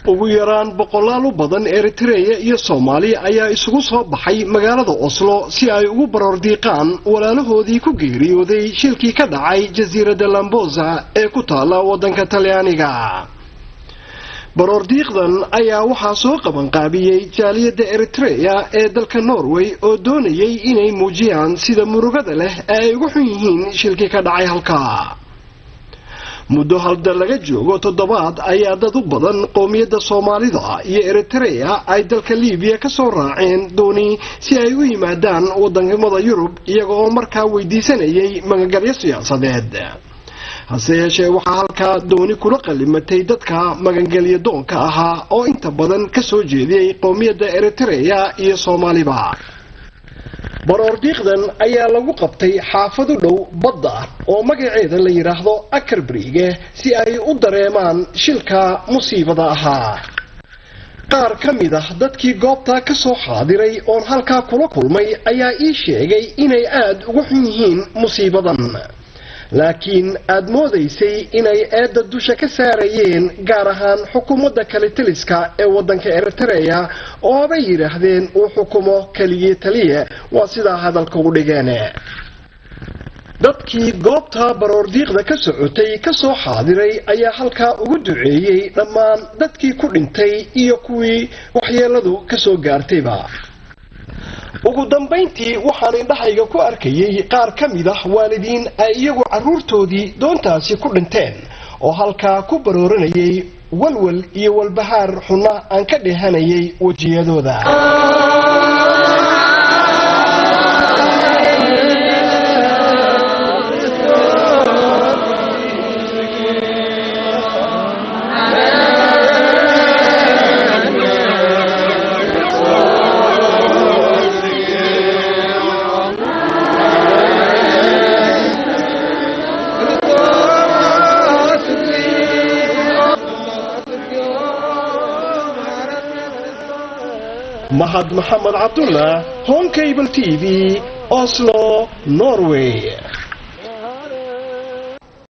ugu yaraan boqolaal u badan eritreya iyo soomaali ayaa isugu soo baxay magaalada oslo si ay ugu baroordiiqaan walaalahoodii ku geeriyooday shilkii ka dhacay jasiiradda lambosa ee ku taala waddanka talyaaniga baroordiiqdan ayaa waxaa soo qabanqaabiyey jaaliyadda eritreya ee dalka norway oo doonayay inay muujiyaan sida murugada leh ee ay ugu xun yihiin shilkii ka dhacay halkaa muddo halda laga joogo toddobaad ayaa dad u badan qowmiyadda soomaalida iyo eritreya ay dalka libiya ka soo raaceen dooni si ay u yimaadaan wadamada yurub iyaga oo markaa weydiisanayay magangalyo siyaasadeed hase yeeshee waxaa halkaa dooni kula qalimatay dadka magangelya doonka ahaa oo inta badan ka soo jeediyey qowmiyadda eritreya iyo soomaaliba baroordiiqdan ayaa lagu qabtay xaafad u dhow badda oo magaceeda la yidhaahdo akarbriige si ay u dareemaan shilka musiibada ahaa qaar ka mid ah dadkii goobtaa ka soo xaadiray oon halkaa kula kulmay ayaa ii sheegay inay aada ugu xun yihiin musiibadan laakiin aada moodaysay inay eedda dusha ka saarayeen gaar ahaan xukuumadda kalitaliska ee waddanka eritreya oo habay yidhaahdeen uu xukumo keligii taliya waa sidaa hadalka u dhigeen dadkii goobta baroordiiqda ka socotay ka soo xaadiray ayaa halkaa ugu duceeyey dhammaan dadkii ku dhintay iyo kuwii waxyeeladu ka soo gaartayba ugu dambayntii waxaan indhahayga ku arkayay qaar ka mid ah waalidiin ay iyagu carruurtoodii doontaasi ku dhinteen oo halkaa ku barooranayay walwal iyo walbahaar xunna aan ka dheehanayay wejiyadooda mahad maxamed cabdullah home cable t v oslo norway